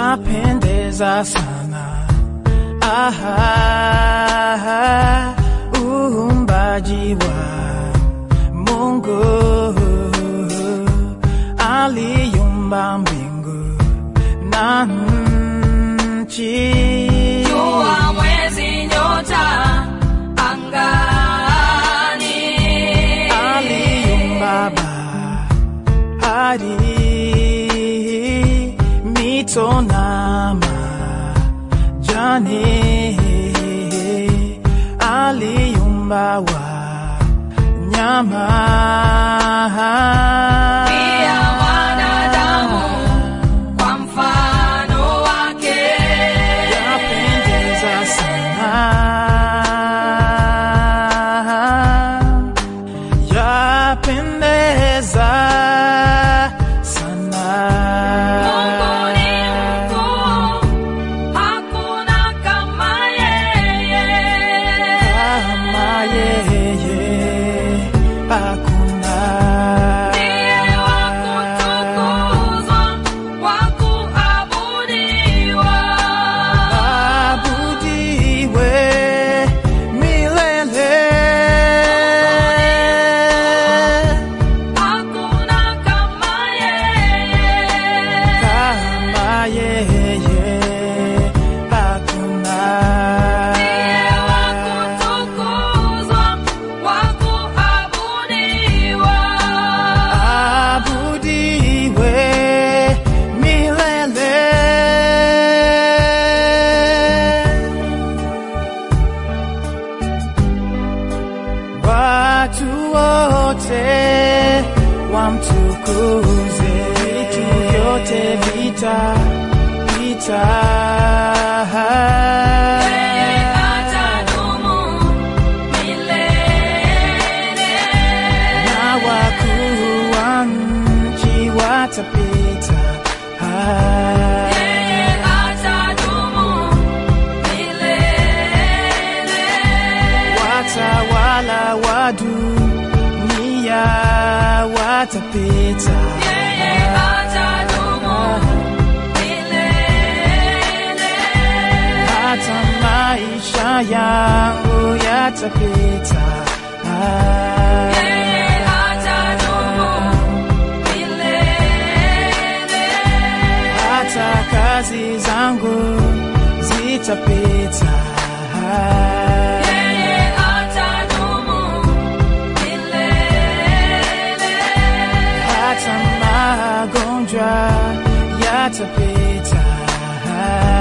yapendeza sana. Aha, uumbaji wa Mungu aliumba mbingu na nchi. Jua, mwezi, nyota angani. aliumba bahari, mito na majani, aliumba wanyama Pia wanadamu kwa mfano wake. yapendeza sana, yapendeza sana. Mungu ni mkuu, hakuna kama yeye. Kama yeye hakuna. Ndiye wa kutukuzwa, wa kuabudiwa. Abudiwe milele. Hakuna kama yeye. Kama yeye hakuna. Ndiye wa kutukuzwa, wa kuabudiwa. Abudiwe milele. Watu wote wamtukuze, vitu vyote vita vita. Yeye atadumu milele. na wakuu wa nchi watapita. Yeye atadumu milele. Watawala wa dunia watapita. Yeye atadumu milele. Hata maisha yangu yatapita. Yeye atadumu milele. Hata kazi zangu zitapita. Yeye atadumu milele. hata magonjwa yatapita.